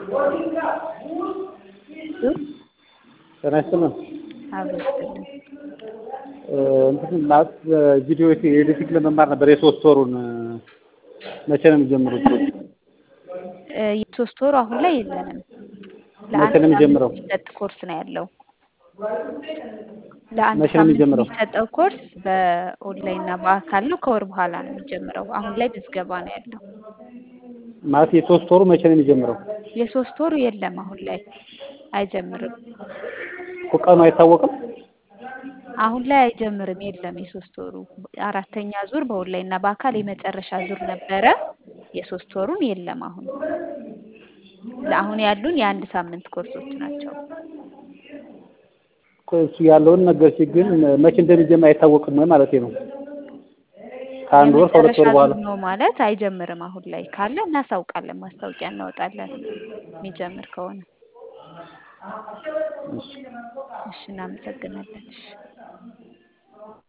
ጤና ይስጥልን። አብሮ ይስጥልን። እንትን ማለት ቪዲዮ ኤዲቲንግ ለመማር ነበር የሶስት ወሩን መቼ ነው የሚጀምሩት? እ የሶስት ወሩ አሁን ላይ የለንም። መቼ ለአንድ ነው የሚጀምረው? ሳምንት የሚሰጥ ኮርስ ነው ያለው። ለአንድ መቼ ነው ሳምንት የሚጀምረው? የሚሰጠው ኮርስ በኦንላይን እና በአካል ነው። ከወር በኋላ ነው የሚጀምረው። አሁን ላይ ምዝገባ ነው ያለው። ማለት የሶስት ወሩ መቼ ነው የሚጀምረው? የሶስት ወሩ የለም አሁን ላይ አይጀምርም። እኮ ቀኑ አይታወቅም። አሁን ላይ አይጀምርም። የለም የሶስት ወሩ አራተኛ ዙር በኦንላይን እና በአካል የመጨረሻ ዙር ነበረ። የሶስት ወሩን የለም አሁን ለአሁን ያሉን የአንድ ሳምንት ኮርሶች ናቸው። እኮ እሱ ያለውን ነገር ግን መቼ እንደሚጀምር አይታወቅም ወይ ማለት ነው? ከአንድ ወር ከሁለት የመጨረሻ ወር በኋላ ዙር ነው ማለት አይጀምርም። አሁን ላይ ካለ እናሳውቃለን፣ ማስታወቂያ እናወጣለን የሚጀምር ከሆነ። እሺ። እሺ፣ እናመሰግናለን። እሺ